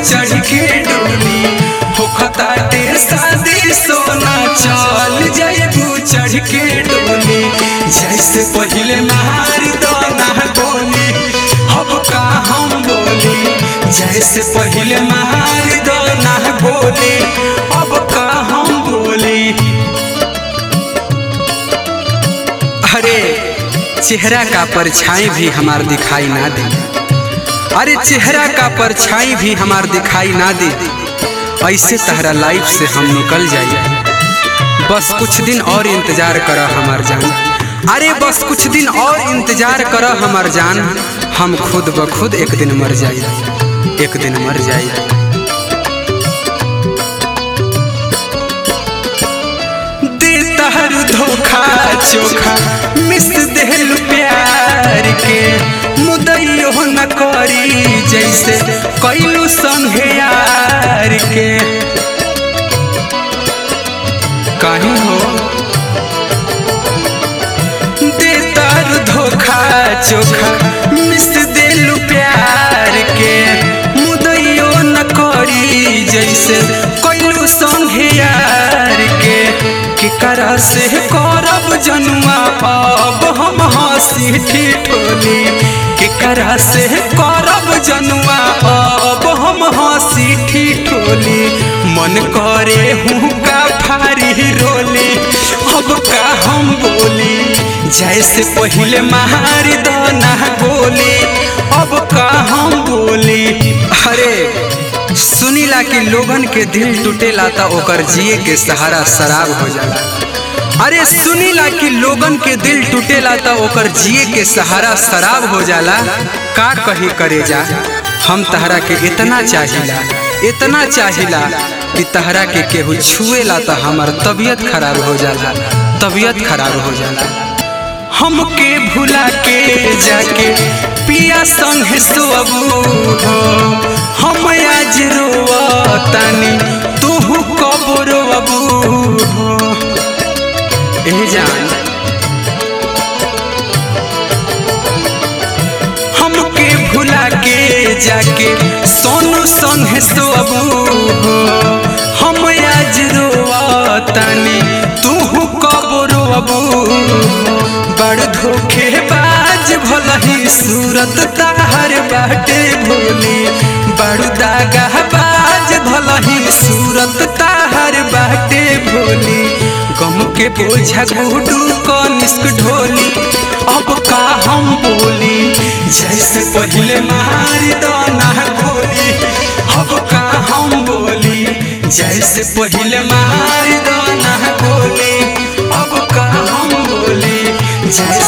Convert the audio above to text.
चढ़ के डोली होखता ते शादी सोना चल जैबू चढ़ के डोली जैसे पहले मार दो ना गोली अब का हम बोली जैसे पहले मार दो ना गोली अब का हम बोली अरे चेहरा का परछाई भी हमार दिखाई ना दे अरे चेहरा का परछाई भी हमार दिखाई ना दे ऐसे तहरा लाइफ से हम निकल जाइए बस कुछ दिन और इंतजार कर हमार जान अरे बस कुछ दिन और इंतजार कर हमार जान हम खुद ब खुद एक दिन मर जाइए एक दिन मर जाइए दे तहर धोखा चोखा मिस देहल प्यार के मुदैयो न करी जैसे कैलू संगे यार के कहीं हो दे तार धोखा चोखा मिस देलू प्यार के मुदैयो न करी जैसे कैलू संगे यार के केकरा से करब जनुआ अब हम हंसी ठिठोली केकरा से करब जनुआ अब हम हंसी ठिठोली मन करे हूँ का फारी रोली अब का हम बोली जैसे पहले मार दो ना गोली अब का हम बोली अरे सुनीला कि लोगन के दिल टूटेला त ओकर जिए के सहारा शराब हो जाला अरे सुनीला कि लोगन के दिल टूटेला त ओकर जिए के सहारा शराब हो जाला का कही करे जा हम तहरा के इतना चाहिला इतना चाहिला कि तहरा के केहू छुएला त हमार तबीयत खराब हो जाला तबीयत खराब हो जाला हमके भुला के जाके पिया संग सोबू हो हम आज रोवतानी तू कब रोबू हो ए जान हमके भुला के जाके सोनू संग सोबू हो हम आज रोवतानी तू कब रोबू बड़ धोखे बाज भलही सूरत ताहर बाटे भोली बड़ू दागा बाज भलही सूरत ताहर बाटे भोली गम के बोझा गुडू कनिष्क ढोली अब का हम बोली जैसे पहले मार दो ना गोली अब का हम बोली जैसे पहले मार दो ना गोली अब का हम बोली जैसे